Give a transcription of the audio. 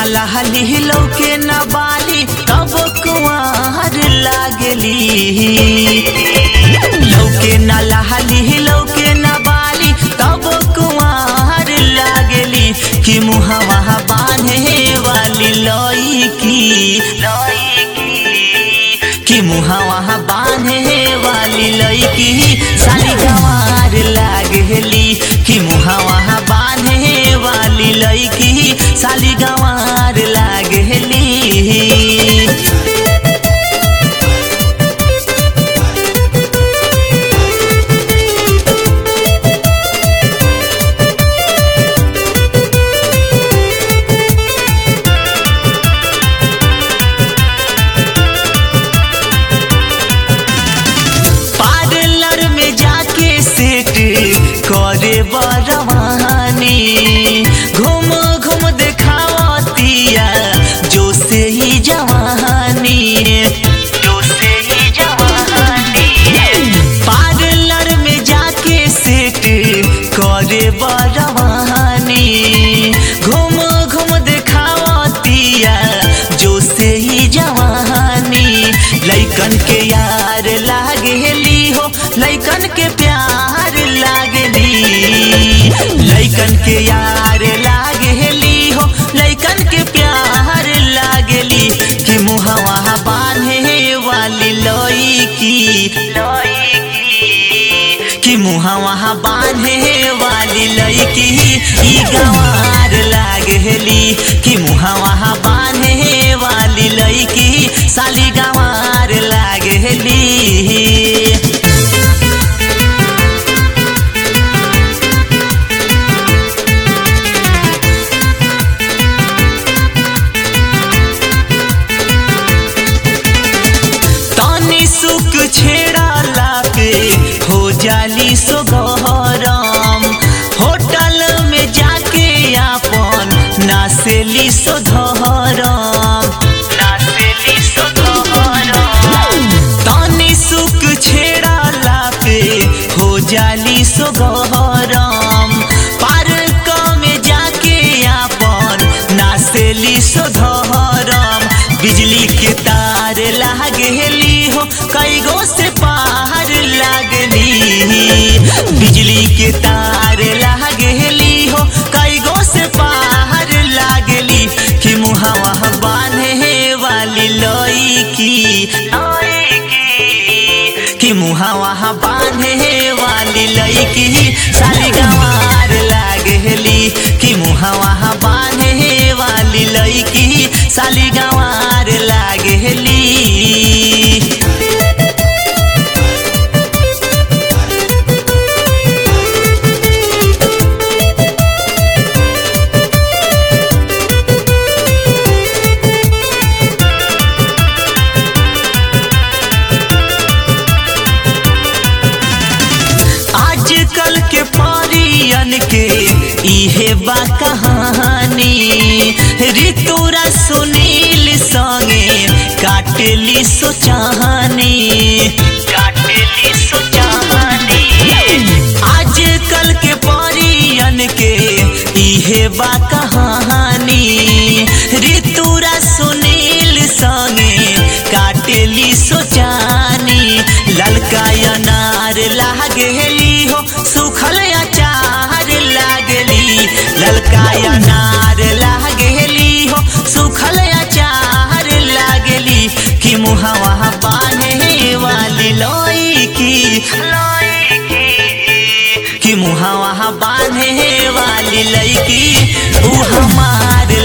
लहली लौके न बाली तब कुआर लागली लौके न लहली लौके न बाली तब कुआर लागली कि मुहवा बांधे वाली लौकी कि मुहवा बांधे वाली लौकी साली गंवार लागली कि मुहवा बांधे वाली लौकी साली गंवार लागली पार्लर में जाके सेट करे बरवानी घूम घूम देखावतिया जो से ही जवानी जो से ही जवानी पार्लर में जाके सेट करे बरवानी घूम घूम देखावतिया जो से ही जवानी लैकन के यार लागेली हो लैकन के प्यार लागेली लैकन के यार लागेली हो लैकन के प्यार लागेली कि मुहवा बांधे वाली लौकी कि मुहवा बांधे वाली लौकी ई गंवार लागेली कि मुहवा बांधे वाली लौकी साली गंवार लागेली तनी सुख छेड़ा लाके हो जाली सो गरम होटल में जाके आपन नासेली सो धरम नासेली सो धरम तनी सुख छेड़ा लाके हो जाली सो गरम पार्क में जाके आपन नासेली सो धरम बिजली के तार लागेली हो कई गो से पार लागली बिजली के तार लागेली हो कई गो से पार लागली कि मुहवा बांधे वाली लौकी कि मुहवा बांधे वाली लौकी साली गंवार लागली कि मुहवा बांधे वाली लौकी साली गंवार लागली आजकल के परियन के इहे बा कहानी ऋतुरा सुनील संगे काटेली सोचानी काटेली सोचानी आजकल के परियन के इहे बा कहानी ऋतुरा सुनील संगे काटेली सोचानी ललका अनार लागेली हो सुखल अचार लागेली ललका अनार लागेली हो सुखल अचार लागेली कि मुहवा बांधे वाली लोई की कि मुहवा बांधे वाली लड़की ऊ हमार